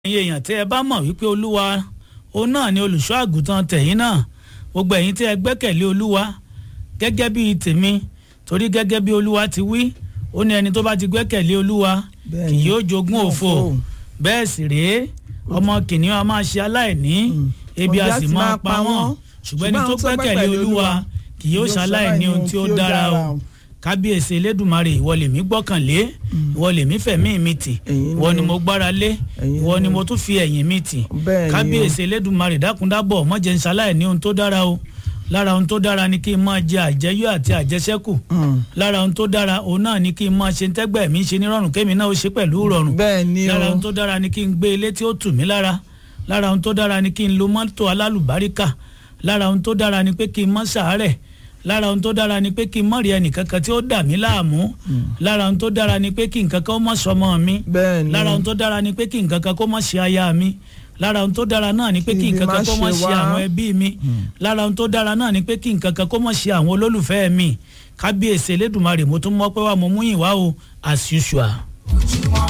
ẹ̀yin èèyàn tí ẹ bá mọ̀ wípé olúwa òun náà ni olùṣọ́ àgùntàn tẹ̀yìn náà gbogbo ẹ̀yin tí ẹ gbẹ́kẹ̀lé olúwa gẹ́gẹ́ bí tèmi torí gẹ́gẹ́ bí olúwa ti wí ó ní ẹni tó bá ti gbẹ́kẹ̀lé olúwa kì yóò jogún òfò bẹ́ẹ̀ sì rèé ọmọ kìnìún a máa ṣe aláìní ebi a sì máa pa wọ́n ṣùgbọ́n ẹni tó gbẹ́kẹ̀lé olúwa kì yóò ṣaláìní ohun tí ó dára o kábíyèsí elédùnmarè ìwọ lèmi gbọ́kànlé ìwọ lèmi fẹ̀mí mi tì ìwọ ni mo gbára lé ìwọ ni mo tún fi ẹ̀yìn mi tì kábíyèsí elédùnmarè dákúndábọ̀ mọ́jẹ̀ ń ṣaláìní ohun tó dára o lára ohun tó dára ni kí n máa jẹ àjẹyó àti àjẹsẹ́kù lára ohun tó dára òun náà ni kí n máa ṣe tẹ́gbẹ́ mi ṣe nírọ̀rùn kémi náà ó ṣe pẹ̀lú rọ̀rùn lára ohun tó dára ni kí n gbé ilé tí ó tù mí lára lára ohun tó dára ni kí n lo mọ́tò alálùbáríkà lára ohun tó dára ni pé kí n má ṣàárẹ̀ lára ohun tó dára ni pé kí n mọ̀ rí ẹnìkankan tí ó dà mí láàmú lára ohun tó dára ni pé kí nǹkan kan ó mọ̀ sọmọ mi lára ohun tó dára ni pé kí nǹkan kan kó mọ̀ ṣe aya mi lára ohun tó dára náà ni pé kí nǹkan kan kó mọ̀ ṣe àwọn ẹbí mi lára ohun tó dára náà ni pé kí nǹkan kan kó mọ̀ ṣe àwọn olólùfẹ́ mi kábíyèsí elédùnmarè mo tún mọ̀ pé wà mo mú yìn wá o as usual.